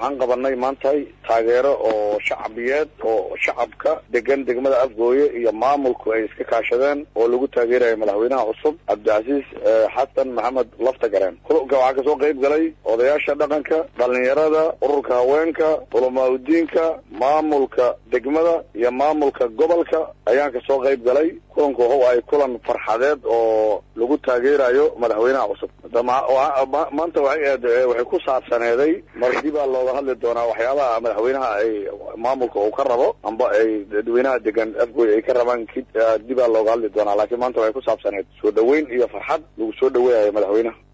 waxaan qabanay maantay taageero oo shacabiyeed oo shacabka degan degmada afgooye iyo maamulku ay iska kaashadeen oo lagu taageerayo madaxweynaha cusub cabdicasiis xasan maxamed laftagareen kulanka waxaa kasoo qayb galay odayaasha dhaqanka dhalinyarada ururka haweenka culamaa udiinka maamulka degmada iyo maamulka gobolka ayaan kasoo qayb galay kulanku waxa ay kulan farxadeed oo lagu taageerayo madaxweynaha cusub maanta waxay waxay ku saabsaneeday mar dibaa looga hadli doonaa waxyaabaha madaxweynaha ay maamulka uu ka rabo amba ay dadweynaha degan afgooy ay ka rabaan dibaa looga hadli doonaa laakiin maanta waxay ku saabsaneed soo dhaweyn iyo farxad lagu soo dhaweynayo madaxweynaha